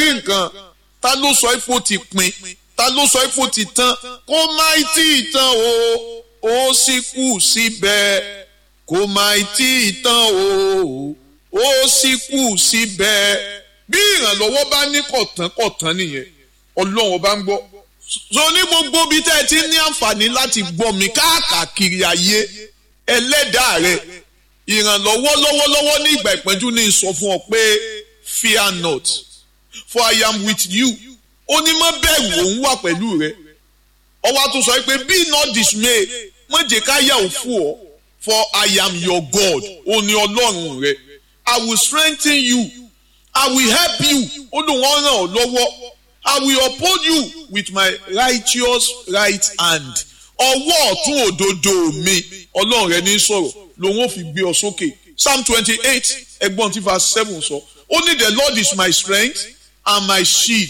rí nǹkan ta ló sọ ipò ti pin ta ló sọ ipò ti tán kó má tí ì tán o ó sì kù síbẹ̀ kó má tí ì tán o ó sì kù síbẹ̀ bí ìrànlọ́wọ́ bá ní kọ̀tán kọ̀tán nìyẹn ọlọ́run ọba ń gbọ́ so ní gbogbo bí tẹ́ ẹ ti ní àǹfààní láti gbọ́ mi káàkiri ayé ẹlẹ́dàá rẹ ìrànlọ́wọ́ lọ́wọ́lọ́wọ́ ní ìgbà ìpẹ́jú ní sọ fún ọ pé fear not for I am with you ó ní má bẹ̀rù òun wà pẹ̀lú rẹ ọwọ́ tó sọ pé be not dismay má jẹ́ ká yà ó fún ọ for I am your God ó ní ọlọ́run rẹ I will strengthen you I will help you ó lóun ó ràn ọ́ lọ́wọ́ I will uphold you with my righteous right hand ọwọ́ ọ̀tún òdodo mi ọlọ́run rẹ ní sọ̀rọ̀ lòun ò fi gbé ọ sókè psalm twenty eight ẹgbọ́n tí verse seven sọ ó ní the lord is my strength and my shield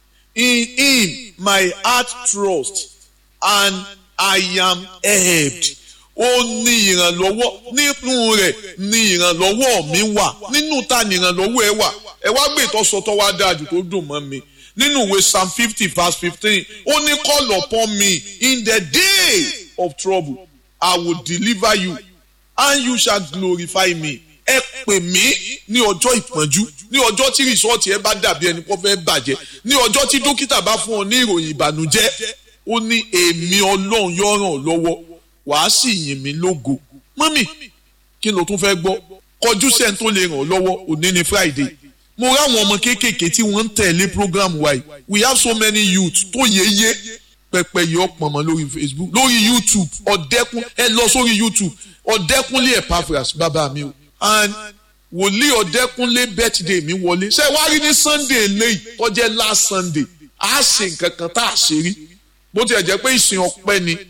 in him my heart trust and i am helped ó ní ìrànlọ́wọ́ nínú rẹ̀ ní ìrànlọ́wọ́ mi wà nínú ta ni ìrànlọ́wọ́ ẹ wà ẹ wá gbé ìtọ́sọtọ́ wá dáa jù tó dùn mọ́ mi nínú ìwé psalm fifty verse fifteen ó ní call upon me in the day of trouble i will deliver you and you shall glorify me ẹ pè mí ní ọjọ́ ìpọ́njú ní ọjọ́ tí rìsọ́ọ̀tì ẹ bá dàbí ẹni kó fẹ́ bàjẹ́ ní ọjọ́ tí dókítà bá fún ọ ní ìròyìn ìbànújẹ́ ó ní èmi ọlọ́run yóò ràn ọ́ lọ́wọ́ wàá sì yìn mí lógo mọ́mì kí ló tún fẹ́ gbọ́ kọjú sẹ́ni tó lè ràn ọ́ lọ́wọ́ òní ni friday mo ráwọn ọmọ kéékèèké tí wọ́n ń tẹ̀lé program wa yìí we have so many youth tó yéye pẹpẹ yìí ọ̀pọ̀ mọ́ lórí facebook lórí youtube ọ̀dẹ́kun ẹ lọ sórí youtube ọ̀dẹ́kunlé epaphras bàbá mi o and wòlíì ọ̀dẹ́kunlé birthday mi wọlé ṣé wàá rí ní sunday lẹ́yìn tó jẹ́ last sunday a ṣe nǹkan kan tá a ṣe rí bó tiẹ̀ jẹ́ pé ìsìn ọpẹ́ ni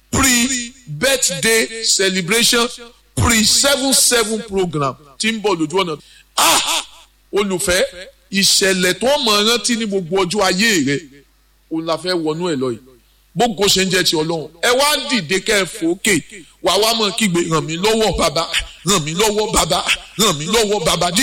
pre birthday celebration pre seven seven program tí ń bọ̀ lójú ọ̀nà ah olùfẹ́ ìṣẹ̀lẹ̀ tó mọ̀ rántí ní gbogbo ọjọ́ ayé rẹ̀ òun la fẹ́ wọnú ẹ̀ lọ yìí gbogbo ṣe ń jẹ́ ti ọlọ́run ẹ wá dìde kẹ́ ẹ fòókè wà wá mọ̀ kígbe ràn mí lọ́wọ́ bàbá ràn mí lọ́wọ́ bàbá ràn mí lọ́wọ́ bàbá